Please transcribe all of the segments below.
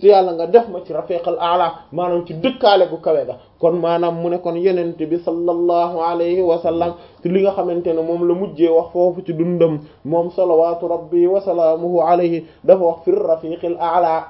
te yàlla nga def ma ci rafiqal a'la maanaam ci dëkkaale gu kawe ga kon maanaam mu ne kon yenent bi sallallahu alayhi wa sallam ci li nga xamante ne moom la mujjee wax foofu ci dundam moom salawatu rabbi wa salaamuhu alayhi dafa wax fir rafiqil a'la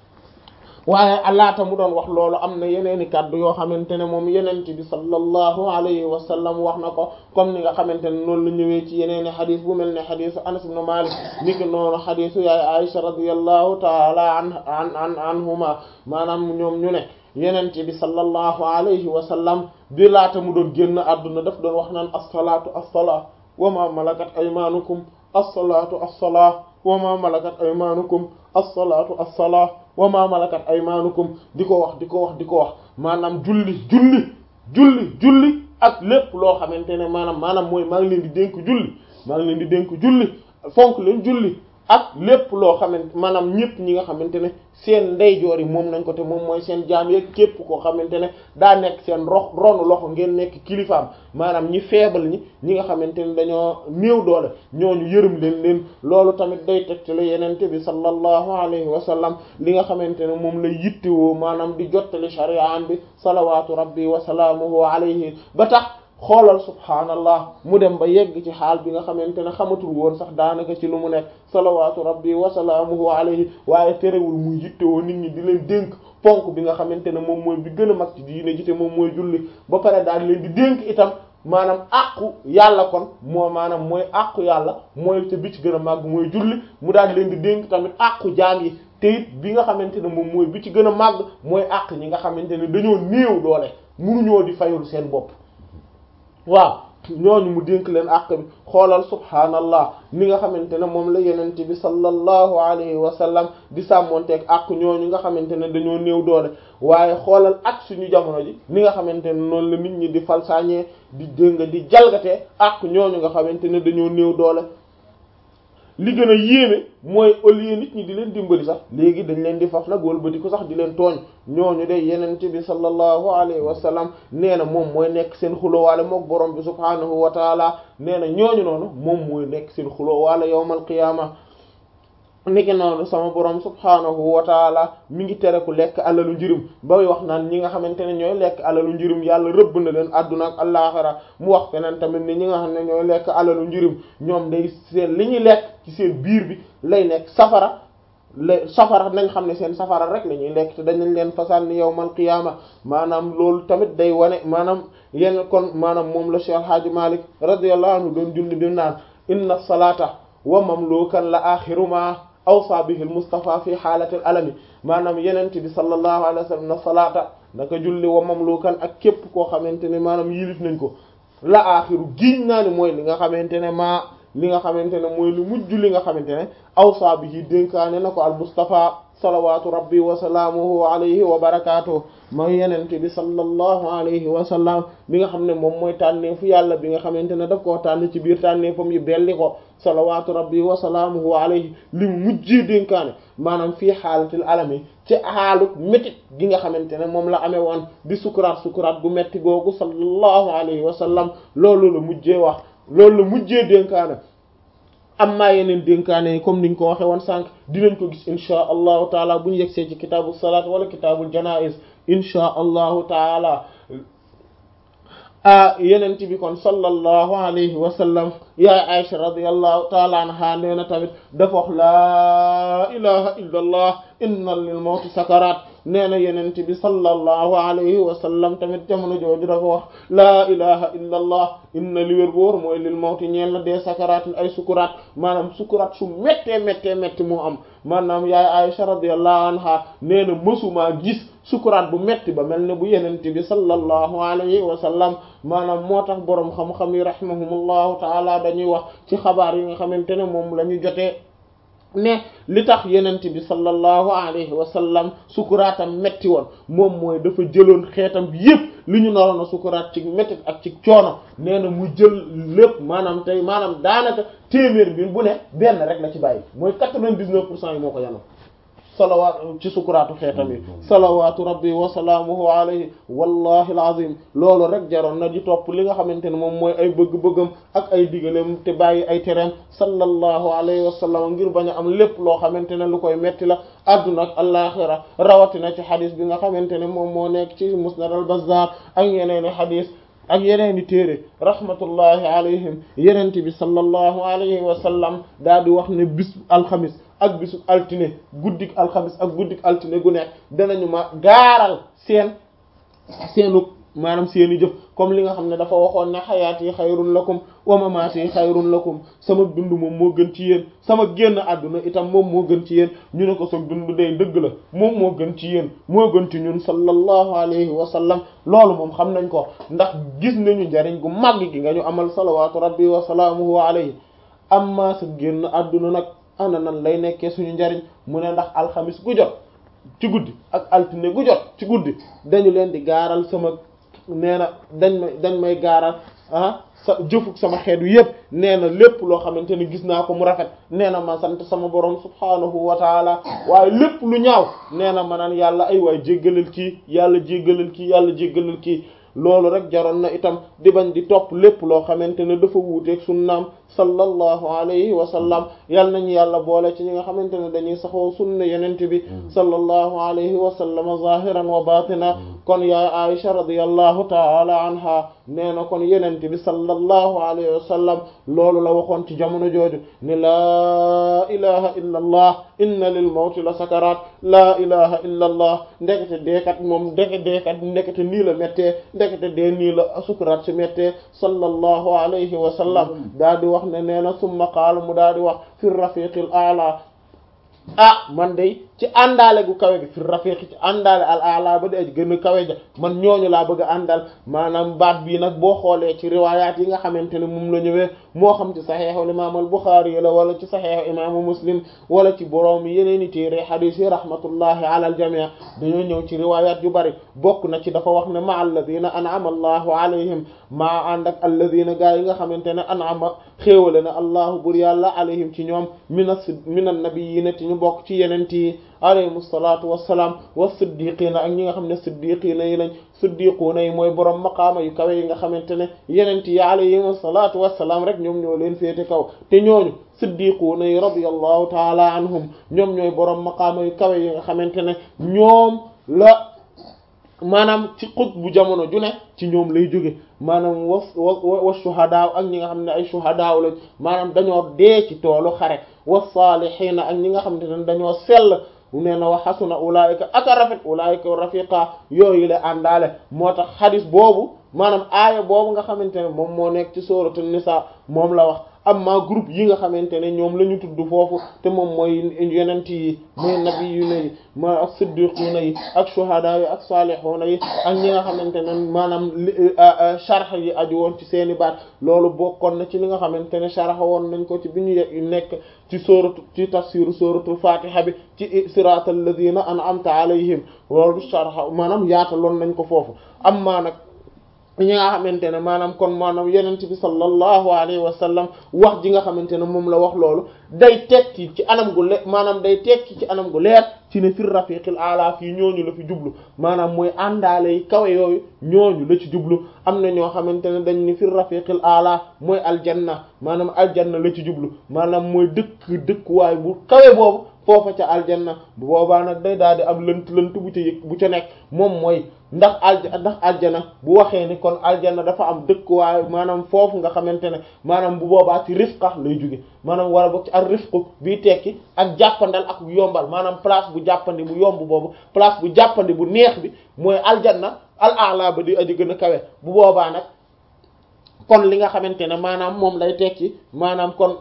waaye alaata mu doon wax loolu am na yeneeni kàddu yoo xamante ne moom yenent bi sallallahu alayhi wa sallam wax na ko comme ni nga xamante ne noonu la ñëwee ci yeneeni xadis bu mel ne xadisu anas ibn malik niki noonu xadisu yaay aisha radiyallahu taala an an an anhuma maanaam ñoom ñu ne yenent bi sallallahu alayhi wa sallam bi laata mu doon génn àdduna daf doon wax naan as-salaatu as-salaa wa ma malakat aymanukum as-salaatu as-salaa wa ma malakat aymanukum as-salaatu as-salaa wa ma malakat aymanukum di ko wax di ko wax di ko wax maanaam julli julli julli julli ak lépp loo xamante ne maanaam maanaam mooy maa ngi leen di dénk julli maa ngi leen di dénk julli fonk leen julli ak lépp loo xamante maanaam ñëpp ñi nga xamante ne seen ndeyjoor yi moom nañ ko te moom mooy seen jaam yeeg képp koo xamante ne daa nekk seen rox ronu loxo ngeen nekk kilifaam maanaam ñi faible ñi ñi nga xamante ne dañoo néew doole ñooñu yërëm leen leen loolu tamit day tegtale yenente bi sallallahu alayhi wa sallam li nga xamante ne moom la yittewoo maanaam di jottali shari'an bi salawaatu rabbi wa salaamuhu alayhi ba tax xoolal subhaanallah mu dem ba yegg ci xaal bi nga xamante ne xamatul woon sax daanaka ci lu mu nekk salawaatu rabbi wa salaamuhu alayhi waaye terewul muy yittewoo nit ñi di leen dénk ponk bi nga xamante ne moom mooy bi gën a mag ci diine ji te moom mooy julli ba pare daal leen di dénk itam maanaam àqu yàlla kon moo maanaam mooy àqu yàlla mooy te bi ci gën a màgg mooy julli mu daal leen di dénk tamit àqu jaam yi te it bi nga xamante ne moom mooy bi ci gën a màgg mooy àq ñi nga xamante ne dañoo néew doole munuñoo di fayul seen bopp waaw ñooñu mu dénk leen àq bi xoolal subhaanallah ni nga xamante ne moom la yenente bi sallallahu alayhi wa sallam di sàmmonteeg àq ñooñu nga xamante ne dañoo néew doole waaye xoolal ak suñu jamono ji ni nga xamante ne noonu la nit ñi di falsaañee di dégg di jalgatee àq ñooñu nga xamante ne dañoo néew doole li gën a yéeme mooy au lieu nit ñi di leen dimbali sax léegi dañ leen di faf nag wëlbati ko sax di leen tooñ ñooñu de yenente bi sallallahu alayhi wa sallam nee na moom mooy nekk seen xulóowaale mook borom bi subhaanahu wa taala nee na ñooñu noonu moom mooy nekk seen xulóowaale yawmal qiyaama niki noonu sama borom subhaanahu wa taala mi ngi tere ku lekk alalu njirim bay wax naan ñi nga xamante ne ñooy lekk alalu njirim yàlla rëbb na leen àdduna ak allaaxira mu wax feneen tamit ni ñi nga xam ne ñooy lekk alalu njirim ñoom day seen li ñuy lekk ci seen biir bi lay nekk safara la safara nañ xam ne seen safara rek la ñuy lekk te dañañ leen fasal ni yawmal qiyaama maanaam loolu tamit day wane maanaam yenn kon maanaam moom la Cheikh Hadji Malick radiyallahu anhu doon julli bi naan inna salata wa mamlukan la axiruma awsa bihi al mustafa fi xaalatil alami maanaam yenente bi sallallahu alayhi wa sallam na salaata naka julli wa mamlukan ak képp koo xamante ne maanaam yilif nañ ko la axiru giñ naa ni mooy li nga xamante ne maa li nga xamante ne mooy lu mujj li nga xamante ne awsa bihi dénkaane na ko al mustafa salawatu rabbi wa salaamuhu alayhi wa barakatuh mooy yenente bi sallallahu alayhi wa sallam bi nga xam ne moom mooy tànneefu yàlla bi nga xamante ne daf koo tànn ci biir tànneefam yi belli ko salawatu rabbi wa salaamuhu alayhi li mu mujjee dénkaane maanaam fii xaalatil alami ci xaaluk métit gi nga xamante ne moom la amee woon di sukuraat sukuraat gu metti googu sallallahu alayhi wa sallam loolu la mujjee wax loolu la mujjee dénkaane amma yeneen dénkaane yi comme niñ ko waxe woon sànq dinañ ko gis inchaa allahu taala bu ñu yegsee ci kitaabu salaat wala kitaabul janaiz inchaa allahu taala a yenent bi kon sallallahu alayhi wa sallam yaay Aisha radiyallahu taala anha nee na tamit dafa wax laa ilaha illa allah inna lil mawti sakarat nee na yenent bi sallallahu alayhi wa sallam tamit jamono jooju dafa wax laa ilaha illa allah inna li wér boor mooy lil mawti ñeel na dee sakaratin ay sukuraat maanaam sukuraat su méttee méttee métti moo am maanaam yaay Aisha radiyallahu anha nee na mësumaa gis sukuraat bu metti ba mel ne bu yenente bi sallallahu alayhi wa sallam maanaam moo tax boroom xam-xam yi rahimahumullahu taala dañuy wax ci xabaar yi nga xamante ne moom la ñu jotee ne li tax yenente bi sallallahu alayhi wa sallam sukuraatam metti woon moom mooy dafa jëloon xeetam bi yépp li ñu naroon a sukuraat ci métti ak ci coono nee na mu jël lépp maanaam tey maanaam daanaka téeméer bi bu ne benn rek la ci bàyyi mooy quatre-vingt-dix-neuf pour cent yi moo ko yanoon salawaat ci sukuraatu xeetam yi salawaatu rabbi wa salaamuhu alayhi wallahi alazim loolu rek jaroon na di topp li nga xamante ne moom mooy ay bëgg-bëggam ak ay digaleem te bàyyi ay tereem sallallahu alayhi wa sallam ngir bañ a am lépp loo xamante ne lu koy metti la adduna ak alaxira rawatina ci xadis bi nga xamante ne moom moo nekk ci musnad al bazzar ak yeneeni xadis ak yeneeni téere rahmatullahi alayhim yenente bi sallallahu alayhi wa sallam daal di wax ne bis alxamis ak bisu altine guddik alxamis ak guddik altine gu nekk danañu ma gaaral seen seenu maanaam seeni jëf comme li nga xam ne dafa waxoon ne xayaati xayrun lakum wa mamaati xayrun lakum sama dund moom moo gën ci yéen sama génn àdduna itam moom moo gën ci yéen ñu ne ko soog dund day dëgg la moom moo gën ci yéen moo gën ci ñun sallallahu alayhi wa sallam loolu moom xam nañ ko ndax gis nañu njariñ gu màgg gi nga ñu amal salawaatu rabbi wa salaamuhu alayhi amma sa génn àdduna nag ana nan lay nekkee suñu njariñ mu ne ndax alxamis gu jot ci guddi ak altine gu jot ci guddi dañu leen di gaaral sama nee na dañ may dañ may gaaral ah sa jëfuk sama xeet wi yëpp nee na lépp loo xamante ne gis naa ko mu rafet nee na ma sant sama borom subhaanahu wa taala waaye lépp lu ñaaw nee na ma naan yàlla ay waay jéggalal kii yàlla jéggalal kii yàlla jéggalal kii loolu rek jaroon na itam di bañ di topp lépp loo xamante ne dafa wuuteeg sunnaam sallallahu alayhi wa sallam yal nañu yàlla boole ci ñi nga xamante ne dañuy saxoo sunna yenent bi sallallahu alayhi wa sallam zahiran wa batina kon yaa Aisha radiyallahu taala anha nee na kon yenent bi sallallahu alayhi wa sallam loolu la waxoon ci jamono jooju ne laa ilaha illa allah inna lil mawti la sakarat laa ilaha illa allah ndekete deekat moom ndeke deekat ndekete nii la méttee ndekete dee nii la sukuraat si méttee sallallahu alayhi wa sallam daa di wax ne nee na summa qaala mu daa di wax fi rafiqil a'la ah man day ci àndaale gu kawe gi fi rafiqi ci àndaale al a'la ba di gën a kawe ja man ñooñu laa bëgg a àndal maanaam baat bii nag boo xoolee ci riwaayaat yi nga xamante ne moom la ñëwee moo xam ci saxeexu imaam al Buxaari la wala ci saxeexu imaamu Muslim wala ci boroom yeneen i téere xadiis yi rahmatullahi ala al jamii dañoo ñëw ci riwaayaat yu bari bokk na ci dafa wax ne ma alladina an'ama allahu alayhim maa ànd ak alladina gaa yi nga xamante ne an'ama xéewale na allahu bur yàlla alayhim ci ñoom mina mina nabiyyiina ci ñu bokk ci yeneen yi alayhim salaatu wassalaam wa siddiqiina ak ñi nga xam ne siddiqiina yi lañ siddiquuna yi mooy borom maqaama yu kawe yi nga xamante ne yenent yi alayhim salaatu wassalaam rek ñoom ñoo leen féete kaw te ñooñu siddiquuna yi radiyallahu taala anhum ñoom ñooy borom maqaama yu kawe yi nga xamante ne ñoom la maanaam ci xut bu jamono ju ne ci ñoom lay jóge maanaam wa wa wa shuhadaaw ak ñi nga xam ne ay shuhadaaw lañ maanaam dañoo dee ci toolu xare wa saalihiina ak ñi nga xamante ne dañoo sell nee na wa xasuna ulaayika aka rafet ulaayika rafiqa yooyu la àndaale moo tax xadis boobu maanaam aaya boobu nga xamante ne moom moo nekk ci sooratu nisa moom la wax amma groupe yi nga xamante ne ñoom la ñu tudd foofu te moom mooy yonent yi mooy nabiyuna yi mooy ak siddiquna yi ak shuhada yi ak salihuna yi ak ñi nga xamante ne maanaam sharh yi aju woon ci seeni baat loolu bokkoon na ci li nga xamante ne sharh woon nañ ko ci bi ñu nekk ci sooratu ci tafsiru sooratul fatiha bi ci siratal ladina an'amta alayhim loolu sharh maanaam yaataloon nañ ko foofu amma nag ñi nga xamante ne maanaam kon maanaam yenent bi sallallahu alayhi wa sallam wax ji nga xamante ne moom la wax loolu day tekki ci anam gu le maanaam day tekki ci anam gu leer ci ne fir rafiqil ala fii ñooñu la fi jublu maanaam mooy àndaale yi kawe yooyu ñooñu la ci jublu am na ñoo xamante ne dañ ni fir rafiqil ala mooy aljanna maanaam aljanna la ci jublu maanaam mooy dëkk dëkkuwaay bu kawe boobu foofa ca aljanna bu boobaa nag day daal di am lënt lënt bu ca yëg bu ca nekk moom mooy ndax alja ndax aljana bu waxee ni kon aljanna dafa am dëkkuwaay maanaam foofu nga xamante ne maanaam bu boobaa ci rifqa lay jóge maanaam wala boog ci ak rifqu bii tekki ak jàppandal ak yombal maanaam place bu jàppandi bu yomb boobu place bu jàppandi bu neex bi mooy aljanna al a'la ba di aji gën a kawe bu boobaa nag kon li nga xamante ne maanaam moom lay tekki maanaam kon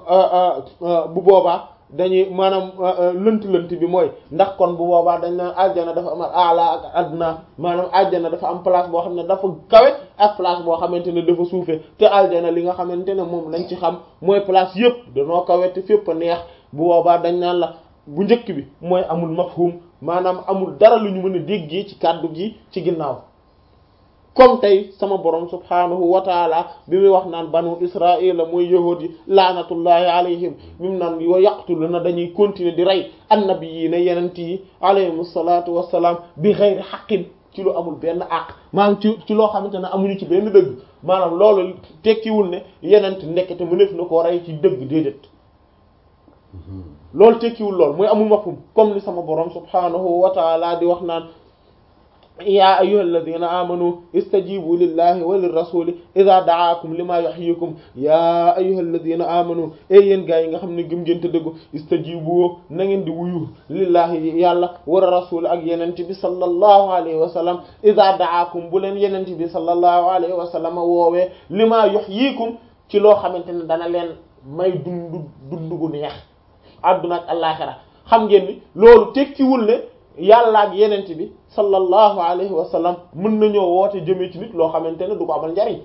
bu boobaa dañuy maanaam lënt-lënt bi mooy ndax kon bu boobaa dañ naan aljana dafa am ala ak adna maanaam aljana dafa am place boo xam ne dafa kawe ak place boo xamante ne dafa suufe te aljana li nga xamante ne moom lañ ci xam mooy place yëpp danoo kawe te fépp a neex bu boobaa dañ naan la bu njëkk bi mooy amul mafhum maanaam amul dara lu ñu mën a déggee ci kàddu gi ci ginnaaw comme tey sama borom subhanahu wa taala bi muy wax naan banu israila mooy yahuud yi laanatullahi alayhim mim naan wa yaqtuluna dañuy continuer di rey annabiyina yenent yi alayhim salaatu wassalaam bi ghayri haqqin ci lu amul benn àq maanaam ci ci loo xamante ne amuñu ci benn dëgg maanaam loolu tekkiwul ne yenent ndekete mëneef na koo rey ci dëgg déedéet loolu tekkiwul lool mooy amul mafhum comme ni sama borom subhanahu wa taala di wax naan yaa ayyuhal ladina amanu istajibu lillahi wa lirrasuli idha da'akum lima yuhyikum yaa ayyuhal ladina amanu e yéen gaa yi nga xam ne gëm ngeen te dëggu istajibu na ngeen di wuyu lillahi yàlla wa rasul ak yenent bi sallallahu alayhi wa sallam idha da'akum bu leen yenent bi sallallahu alayhi wa sallam woowee lima yuhyikum ci loo xamante ne dana leen may dundu dundu gu neex adduna ak àllaxira xam ngeen ni loolu tekkiwul ne yàlla ak yenent bi sallallahu alayhi wa sallam mën nañoo woote jëmee ci nit loo xamante ne du ko amal njariñ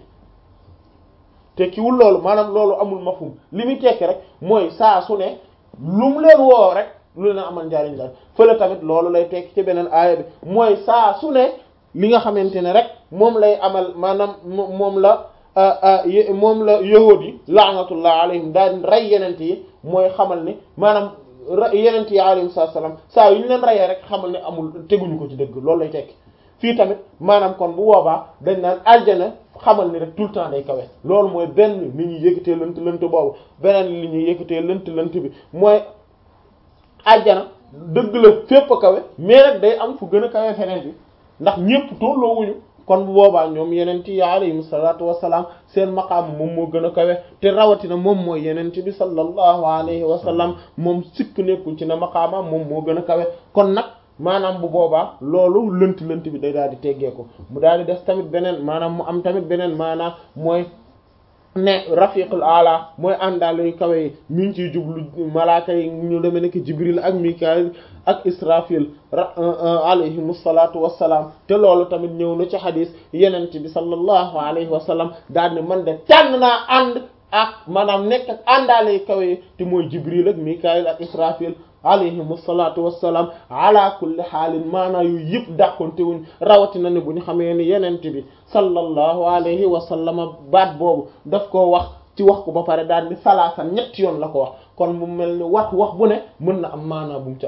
tekkiwul loolu maanaam loolu amul mafhum li muy tekki rek mooy saa su ne lu mu leen woo rek lu leen amal njariñ la fële tamit loolu lay tekki ci beneen aaya bi mooy saa su ne li nga xamante ne rek moom lay amal maanaam moom la moom la yahuud yi laanatullah alayhim daal rey yenent yi mooy xamal ni maanaam yenent yi alayhi salaam saa yu ñu leen reyee rek xamal ne amul teguñu ko ci dëgg loolu lay tekki fii tamit maanaam kon bu boobaa dañ naan aljana xamal ni rek tout le temps day kawe loolu mooy benn li ñuy yëkkatee lënt lënt boobu beneen li ñuy yëkkatee lënt lënt bi mooy aljana dëgg la fépp a kawe mais nag day am fu gën a kawe feneen bi ndax ñépp tolloowuñu kon bu boobaa ñoom yenent yi alayhim salaatu wassalaam seen maqaam moom moo gën a kawe te rawatina moom mooy yenent bi sallallahu alayhi wa sallam moom sikk nekkul ci na maqaamam moom moo gën a kawe kon nag maanaam bu boobaa loolu lënt lënt bi day daal di teggeeku mu daal di des tamit beneen maanaam mu am tamit beneen maanaam mooy ne rafiqul ala mooy àndaale yu kawe yi mi ngi ciy jublu malaaka yi ñu demee nekk jibril ak mikail ak israfil alayhim salaatu wassalaam te loolu tamit ñëw na ci xadis yenent bi sallallahu alayhi wa sallam daal ne man de tànn naa ànd ak maanaam nekk ak àndaale yu kawe yi te mooy jibril ak mikail ak israfil alayhim salaatu wassalaam ala kulli xaalin maanaa yu yëpp dàqonte wuñ rawatina ne bu ñu xamee ni yenent bi sallallahu alayhi wa sallam baat boobu daf koo wax ci wax ko ba pare daal di salaasa ñetti yoon la ko wax kon mu mel ni wax wax bu ne mën na am maanaa bu mu ca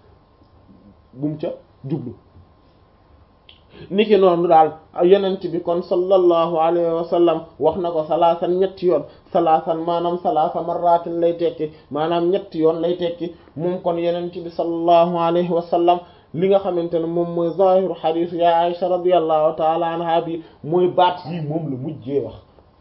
bu mu ca jublu niki noonu daal yenent bi kon sallallahu alayhi wa sallam wax na ko salaasan ñetti yoon salaasan maanaam salaasa marratin lay tekki maanaam ñetti yoon lay tekki moom kon yenent bi sallallahu alayhi wa sallam li nga xamante ne moom mooy zahiru xadisu ya Aisha radiyallahu taala anha bi mooy baat yi moom la mujjee wax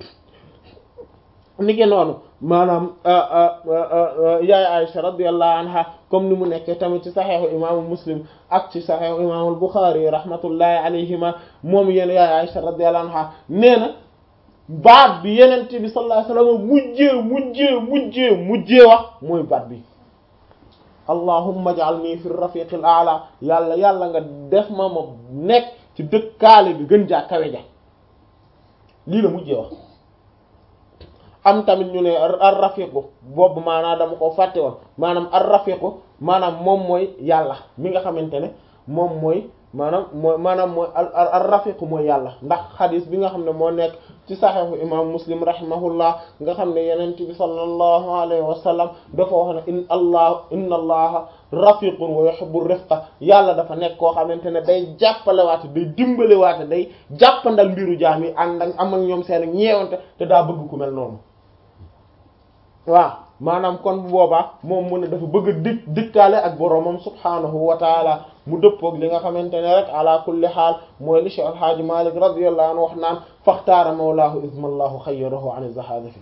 niki noonu maanaam yaay Aisha radiyallahu anha comme ni mu nekkee tamit ci saxeexu imaamu muslim ak ci saxeexu imaamul buxaari rahmatullahi alayhima moom yéen yaay Aisha radiyallahu anha nee na baat bi yenente bi sallallahu alayhi wasallam mujjee mujjee mujjee mujjee wax mooy baat bi allahumma ij'alni fi rafiqil a'la yàlla yàlla nga def ma ma nekk ci dëkkaale bi gën jaa kawe ja lii la mujjee wax am tamit ñu ne ar rafiqu boobu maanaam dama ko fàtte woon maanaam ar rafiqu maanaam moom mooy yàlla mi nga xamante ne moom mooy maanaam mooy maanaam mooy ar rafiqu mooy yàlla ndax xadis bi nga xam ne moo nekk ci saxiixu imam muslim rahimahullah nga xam ne yenent bi sallallahu alayhi wa sallam dafa wax ne in allah inna allaha rafiqun wa yuhibbu rifqa yàlla dafa nekk koo xamante ne day jàppalewaate day dimbalewaate day jàppandal mbiru jaam yi ànd ak am ak ñoom seen ñeewante te daa bëgg ku mel noonu waaw maanaam kon bu boobaa moom mu ne dafa bëgg a dik dikkaale ak boroomam subhaanahu wa taala mu dëppoog li nga xamante ne rek ala kulli xaal mooy li Cheikh Alhaaji Malik radiyallahu anhu wax naan faxtaara mawlaahu ismallahu xayyarahu an zahadafi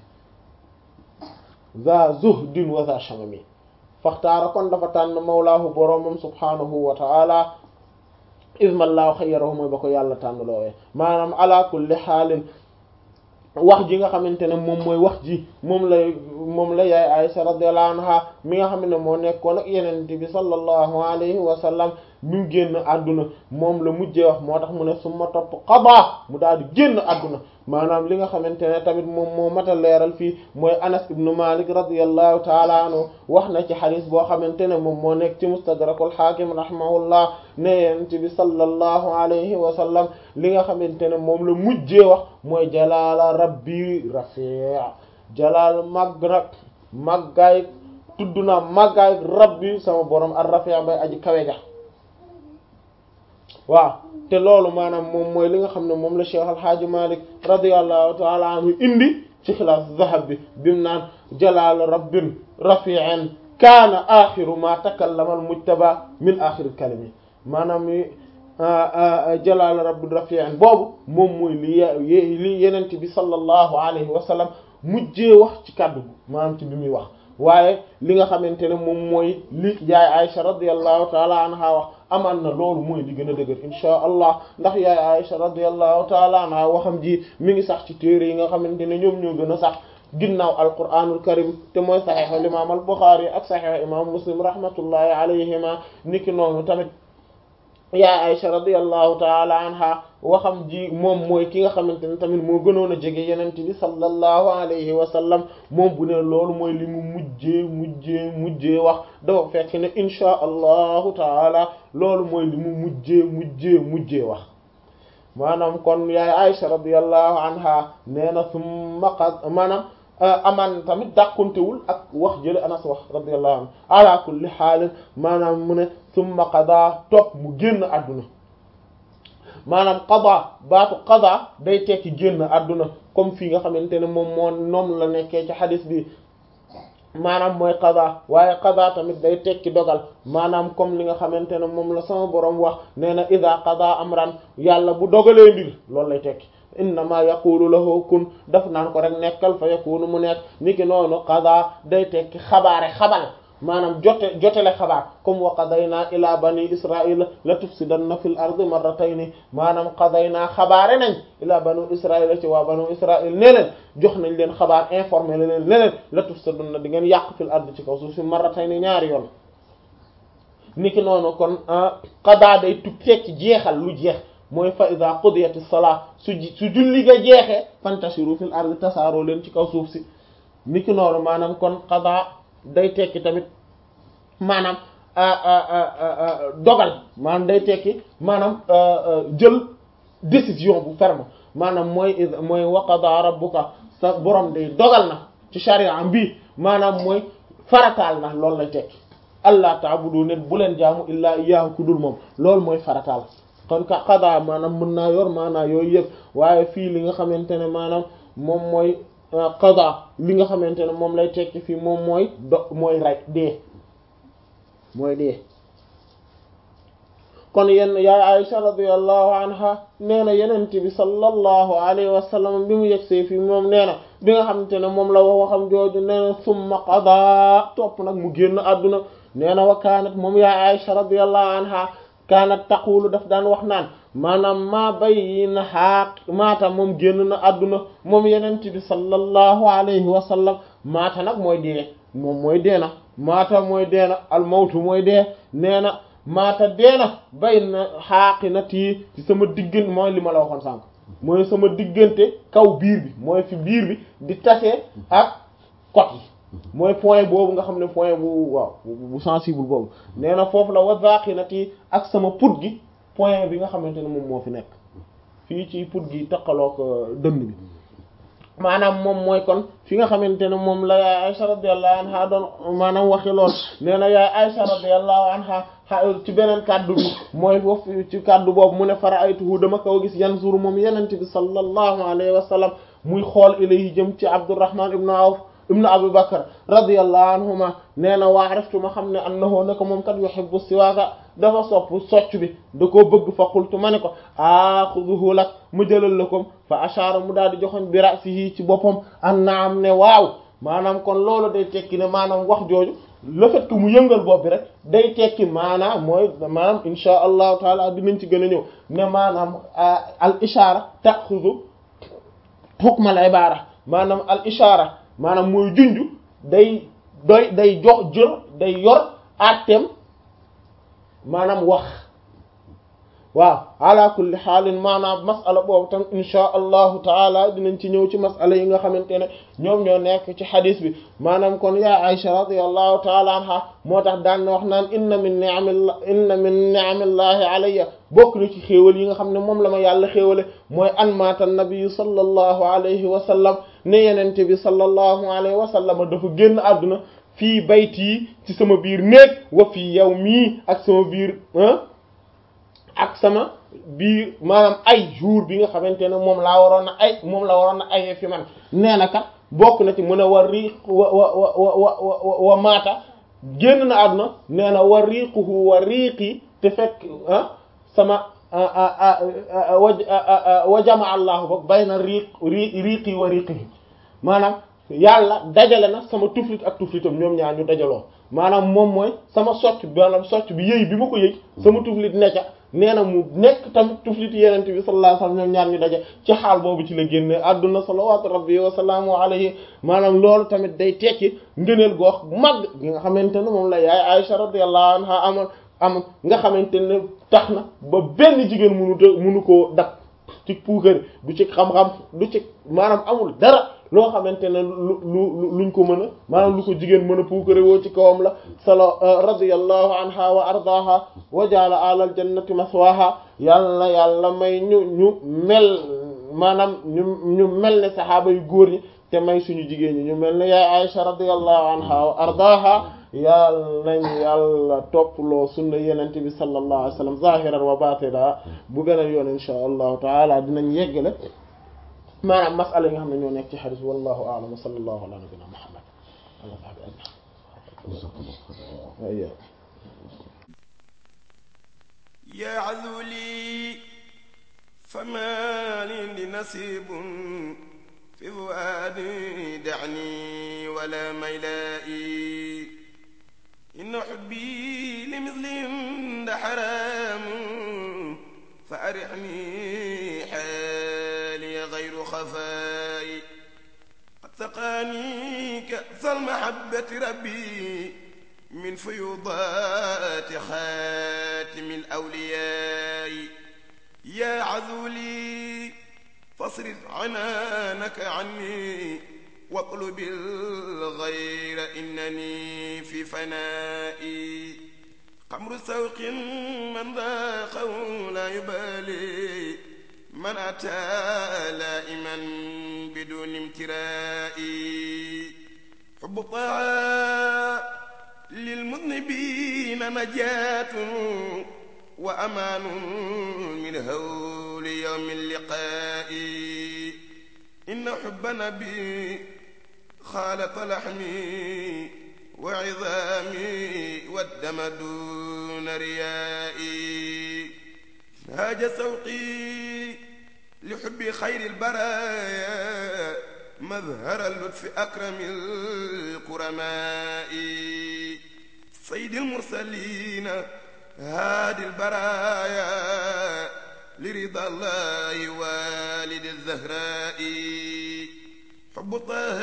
za zuhdin wa za shamami faxtaara kon dafa tànn mawlaahu boroomam subhaanahu wa taala ismallahu xayyarahu mooy ba ko yàlla tànn loowee maanaam ala kulli xaalin wax ji nga xamante ne moom mooy wax ji moom la moom la yaay Aysa radiyallahu anha mi nga xam ne moo nekkoon ak yenente bi sallallahu alayhi wa sallam mi mu génn àdduna moom la mujjee wax moo tax mu ne summa topp qada mu daal di génn àdduna maanaam li nga xamante ne tamit moom moo mat a leeral fii mooy Anas ibnu Malik radiyallahu taala anhu wax na ci xadis boo xamante ne moom moo nekk ci mustadrakul hakim rahimahullah ne yonent bi sallallahu alayhi wa sallam li nga xamante ne moom la mujjee wax mooy jalaala rabbi rafi' jalaal màgg nag màggaay tudd naa màggaay rabbi sama borom ar rafi' bay aji kawe ja waaw te loolu maanaam moom mooy li nga xam ne moom la Cheikh Alhaaji Malik radiyallahu taala anhu indi ci xilaas zahab bi bimu naan jalaal rabbin rafi'an kaana axiru ma takallama al mujtaba min axiril kalimi maanaam jalaal rabbin rafi'an boobu moom mooy li li yenent bi sallallahu alayhi wa sallam mujjee wax ci kàddu maanaam ci bi muy wax waaye li nga xamante ne moom mooy li yaay Aisha radiyallahu taala anha wax amaan na loolu mooy li gën a dëgër inchaa allah ndax yaay Aisha radiyallahu taala anha waxam ji mi ngi sax ci téere yi nga xamante ne ñoom ñoo gën a sax ginnaaw alquranul karim te mooy saxiix al imam al Buxaari ak saxiix imam Muslim rahmatullahi alayhima niki noonu tamit yaay Aisha radiyallahu taala anha waxam ji moom mooy ki nga xamante ne tamit moo gënoon a jege yenent bi sallallahu alayhi wa sallam moom bu ne loolu mooy li mu mujjee mujjee mujjee wax dafa fekk ne inchaa allahu taala loolu mooy li mu mujjee mujjee mujjee wax maanaam kon yaay Aisha radiyallahu anha nee na summa qad maanaam amaan tamit dàquntewul ak wax jële Anas wax radiyallahu anhu ala kulli xaalin maanaam mu ne summa qada topp mu génn àdduna maanaam qada baatu qada day tekki génn àdduna comme fii nga xamante ne moom moo noom la nekkee ci xadis bi maanaam mooy qada waaye qada tamit day tekki dogal maanaam comme li nga xamante ne moom la sama borom wax nee na ida qada amran yàlla bu dogalee mbir loolu lay tekki innama yaqulu lahu kun daf naan ko rek nekkal fa yakunu mu nekk niki noonu qada day tekki xabaare xabal maanaam jote jotele xabaar comme wa qadayna ila bani israila la tufsidanna fil ardi marratayni maanaam qadayna xabaare nañ ila banu israila ci waa banu israil ne leen jox nañ leen xabaar informé la leen ne leen la tufsidanna di ngeen yàq fil ardi ci kaw suuf si marratayni ñaari yoon niki noonu kon qada day tug tekki jeexal lu jeex mooy fa ida qudiyati salaa su su julli ga jeexee fantashiru fil ardi tasaaroo leen ci kaw suuf si niki noonu maanaam kon qada day tekki tamit maanaam dogal maanaam day tekki maanaam jël décision bu ferme maanaam mooy mooy wa qada rabbuka sa borom day dogal na ci sharia bi maanaam mooy farataal na loolu lay tekki allah ta'budu ne bu leen jaamu illaa iyyaahu ku dul moom loolu mooy farataal kon ka qada maanaam mën naa yor maanaa yooyu yëpp waaye fii li nga xamante ne maanaam moom mooy qada li nga xamante ne moom lay tekki fii moom mooy do mooy rey dee mooy dee kon yenn yaay Aisha radiyallahu anha nee na yenent bi sallallahu alayhi wa sallam bi mu yegsee fii moom nee na bi nga xamante ne moom la wax waxam jooju nee na summa qada topp nag mu génn àdduna nee na wa kaanat moom yaay Aisha radiyallahu anha kaanat taqulu daf daan wax naan maanaam maa bay na xaaq maata moom génn na àdduna moom yenent bi sallallahu alayhi wa sallam maata nag mooy dee moom mooy dee na maata mooy dee na almawtu mooy dee nee na maata dee na bay na xaaqi na tii ci sama diggante mooy li ma la waxoon sànq mooy sama diggante kaw biir bi mooy fi biir bi di tase ak côte yi mooy point boobu nga xam ne point bu waaw bu sensible boobu nee na foofu la wazaqinati ak sama put gi point bi nga xamante ne moom moo fi nekk fii ci put gi taqaloog dënn bi maanaam moom mooy kon fi nga xamante ne moom la yaay Aisha radiyallahu anha doon maanaam waxi lool nee na yaay Aisha radiyallahu anha ci beneen kàddu bi mooy foofu ci kàddu boobu mu ne fara aytuhu dama ko gis yanzuru moom yenente bi sallallahu alayhi wa sallam muy xool ilayhi jëm ci Abdurrahman ibn Awf ibnu Abu Bakr radiyallahu anhuma nee na waa araftu ma xam ne annahu ne ko moom kat yuhibbu siwaaka dafa sopp socc bi da koo bëgg fa qultu ma ne ko axuduhu lak mu jëlal la ko fa ashaara mu daal di joxoñ bi ra'sihi ci boppam an naam ne waaw maanaam kon loolu day tekki ne maanaam wax jooju le fait que mu yëngal bopp bi rek day tekki maanaam mooy maanaam insha allahu taala dinañ ci gën a ñëw ne maanaam al ishaara ta'khudhu hukm al ibara maanaam al ishaara maanaam mooy junju day doy day jox jël day yor àtteem maanaam wax waaw ala kulli xaalin maanaam masala boobu tam inchaa allahu taala dinañ ci ñëw ci masala yi nga xamante ne ñoom ñoo nekk ci xadis bi maanaam kon yaa Aïcha radiyallahu taala anha moo tax daan na wax naan inna min ni'amillah inna min ni'amillahi alayya bokk na ci xéewal yi nga xam ne moom la ma yàlla xéewale mooy an maata nabiyu sallallahu alayhi wa sallam ne yenente bi sallallahu alayhi wa sallam dafa génn àdduna fii bayti ci sama biir néeg wa fii yow mii ak sama biir ak sama biir maanaam ay jour bi nga xamante ne moom laa waroon na ay moom la waroon na ayee fi man nee na kat bokk na ci mën a war riiq wa wa wa wa wa maata génn na àdduna nee na wa riiquhu wa riiqi te fekk ah sama wa jamaa allahu ba bayna riiq riiqi wa riiqihi maanaam yàlla dajale na sama tuflit ak tuflitam ñoom ñaar ñu dajaloo maanaam moom mooy sama socc maanaam socc bi yëy bi ma ko yëy sama tuflit necca nee na mu nekk tamit tuflit yenent bi sallallahu alayhi wasallam ñoom ñaar ñu daje ci xaal boobu ci la génne adduna salawatu rabbi wa salaamu alayhi maanaam loolu tamit day tekki ngëneel goox mag gi nga xamante ne moom la yaay Aisha radiyallahu anha amoon am nga xamante ne tax na ba benn jigéen munu te munu koo dab ci puukari du ci xam-xam du ci maanaam amul dara loo xamante ne lu lu luñ ko mën a maanaam lu ko jigéen mën a puukare woo ci kawam la sala radiyallahu anha wa ardaha wa jaala alal jannati maswaha yàlla yàlla may ñu ñu mel maanaam ñu ñu mel ne saxaaba yu góor ñi te may suñu jigéen ñi ñu mel ne yaay Aisha radiyallahu anha wa ardaha yàlla nañ yàlla topploo sunna yenente bi sallallahu alayhi wa sallam zahiran wa batina bu beneen yoon insha allahu taala dinañ yeggale maanaam masala yi nga xam ne ñoo nekk ci xadis wallahu a'lam wa sallallahu ala nabina muhammad ala sahbi ajmain ya azuli fama li nasibun fi fuadi da'ni wala maylai inna hubbi li mislihim da haramun fa arihni غير خفاي قد سقاني كأس المحبة ربي من فيوضات خاتم الأولياء يا عذولي فاصرف عنانك عني واطلب الغير إنني في فنائي قمر سوق من ذاقه لا يبالي من أتى لائما بدون امتراء حب طاعة للمذنبين نجاة وأمان من هول يوم اللقاء إن حب نبي خالط لحمي وعظامي والدم دون ريائي هاج سوقي لحب خير البرايا مظهر اللطف أكرم الكرماء سيد المرسلين هادي البرايا لرضا الله والد الزهراء حب طه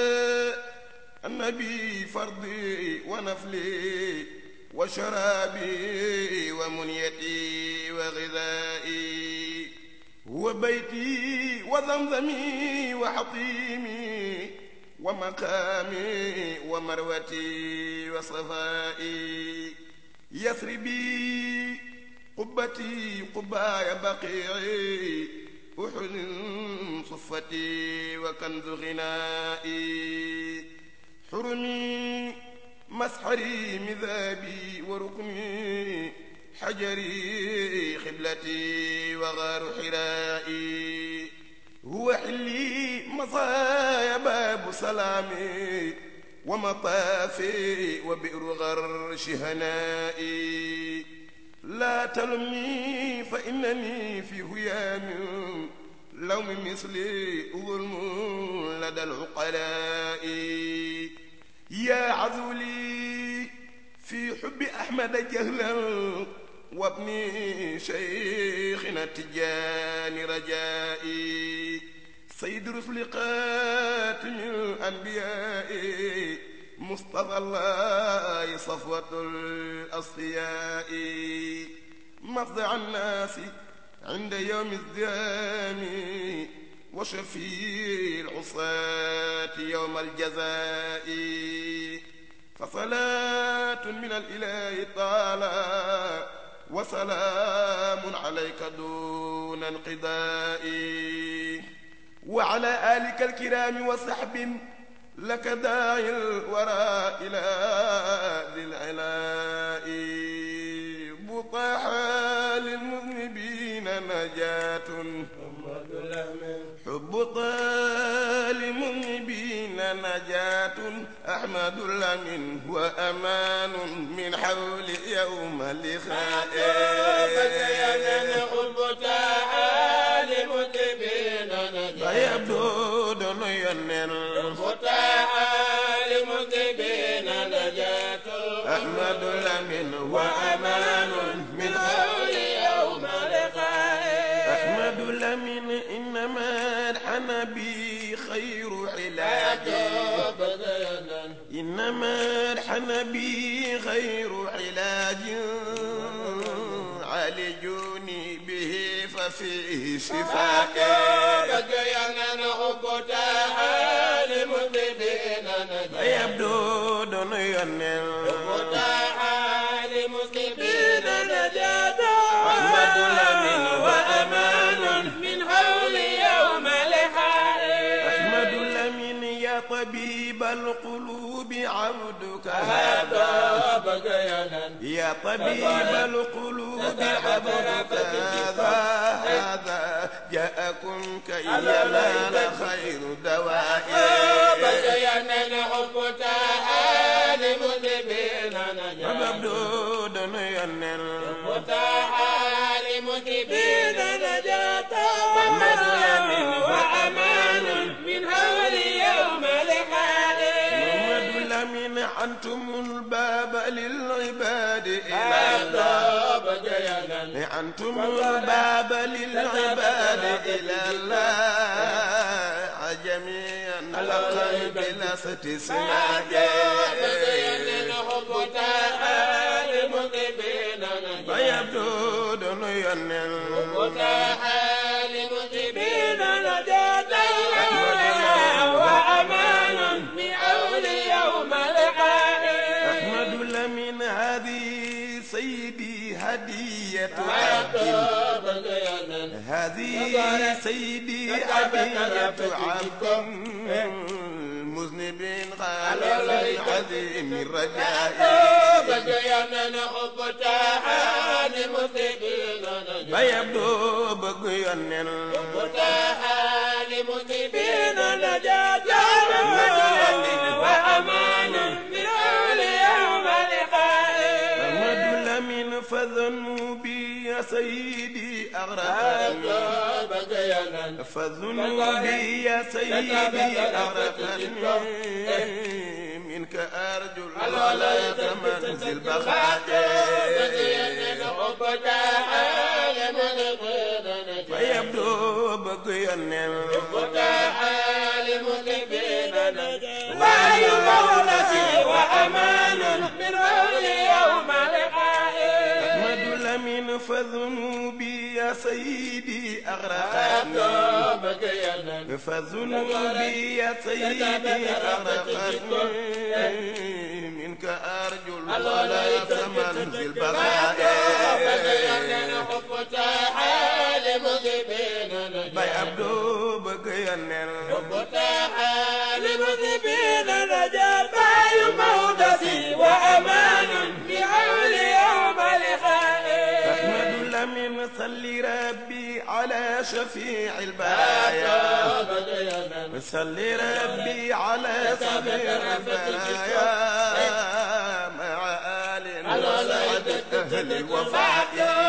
النبي فرضي ونفلي وشرابي ومنيتي وغذائي هو بيتي وزمزمي وحطيمي ومقامي ومروتي وصفائي يثربي قبتي قبايا بقيعي أحد صفتي وكنز غنائي حرمي مسحري مذابي وركني حجري خبلتي وغار حرائي هو حلي مصايا باب سلامي ومطافي وبئر غرش هنائي لا تلمني فإنني في هيام لوم مثلي ظلم لدى العقلاء يا عذولي في حب أحمد جهلا وابن شيخنا التجاني رجائي سيد رسل قاتم الأنبياء مصطفى الله صفوة الأصفياء مفزع الناس عند يوم الزام وشفيع العصاة يوم الجزاء فصلاة من الإله تعالى وسلام عليك دون انقضاء وعلى آلك الكرام وصحب لك داعي الورى إلى ذي العلاء بطاحا للمذنبين نجاة حب طال المذنبين نجاة أحمد لمن وأمان من حول يوم اللقاء حب تعالى مذنبين نجاة فيبدو دون ينل تعالى مذنبين نجاة أحمد لمن وأمان من حول يوم لقاء أحمد لمن إنما الحن بي خير علاج إنما الحن بي خير علاج عالجوني به ففيه شفاء بقينا حب تعالى مذنبين نجاة يبدو دون ينل تعالى مذنبين نجاة أحمد لمن وأمان من حول يوم لقاء أحمد لمن يا طبيب القلوب عبدك هذا هذا بقينا يا طبيب القلوب عبدك هذا هذا جاءكم كي ينال خير دواء بقينا حب تعالى مذنبين نجاة مبدود ينل تعالى مذنبين نجاة وأمان من هول يوم لقاء محمد لمن عنتم الباب للعباد إلى هذا بقينا عنتم الباب للعباد إلى الله جميعا لقد بلا استثناء بقينا حب تعالى مذنبين نجاة فيبدو دون ينل وتحال مذنبين نجاة وأمان من حول يوم لقاء أحمد لمن هذه سيدي هدية عبد بقينا هذه سيدي هدية عبد مذنب غالب عظيم الرجاء بقينا حب تعال مذنبين نجاة فيبدو بقي النل وتحال مذنبين نجاة وأمان من حول يوم لقاء أحمد لمن فذنوبي يا سيدي أغرقني بقينا فذنوبي يا سيدي أغرقني منك أرجو الغلاية منزل بخاء فيبدو بقي النل أحمد لمن فذنوبي يا سيدي أغرقني فذنوبي يا سيدي أغرقتني منك أرجو الغلاية منزل بخاء باي عبدو بقي النل وأمان بعون يوم لقاء أحمد لمن صلي ربي على شفيع البرايا صلي ربي على شفيع البرايا مع آل وسعد أهل الوفاء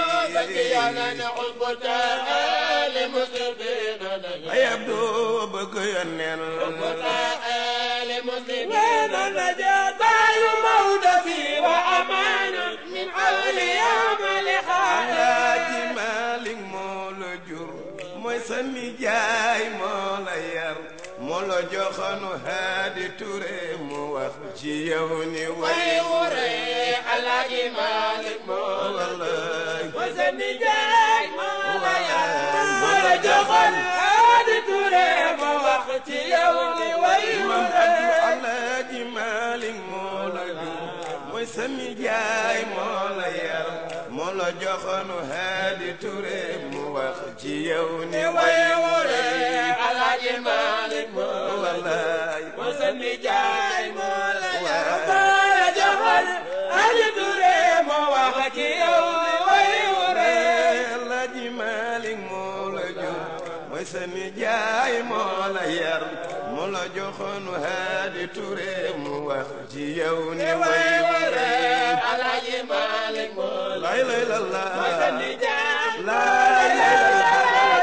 نحب تعالى مسلمين يبدو بقي النل تعالى مسلمين نجاة مودتي وأمان من حول يوم لقاء Alaaji Maalik moo la jur mooy sa nijaay moo la yar moo la joxoonu Haadi Ture mu wax ci yow ni way way wure Alaaji Maalik moo la wallaay mooy sa nijaay moo la yar moo la joxoon Haadi Ture mu wax ci yow ni way man wure Abdu Alaaji Maalik moo la jur mooy sa nijaay moo la yar moo la joxoonu Haadi Ture mu wax ci yow ni way way wure Alaaji Maalik moo la wallaay mooy sa nijaay moo la yar Waay. moo la joxoon Haadi Ture mu wax ci yow ni way wure Alaaji Maalik moo la jur mooy sa nijaay moo la yar moo la joxoon Haadi Ture mu wax ci yow ni way way wure wure Alaaji Maalik moo la lay lay la la mooy sa nijaay lay lay la la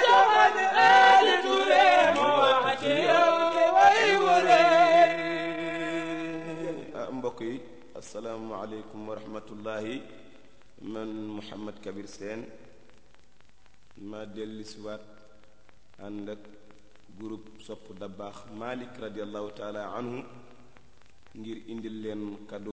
ah mbokk yi asalaamualeykum wa rahmatullahi man Mouhamed Kabir Sène ma dellu si waat ànd ak groupe sopp da baax Malik radiallahu taala anhu ngir indil leen kaddu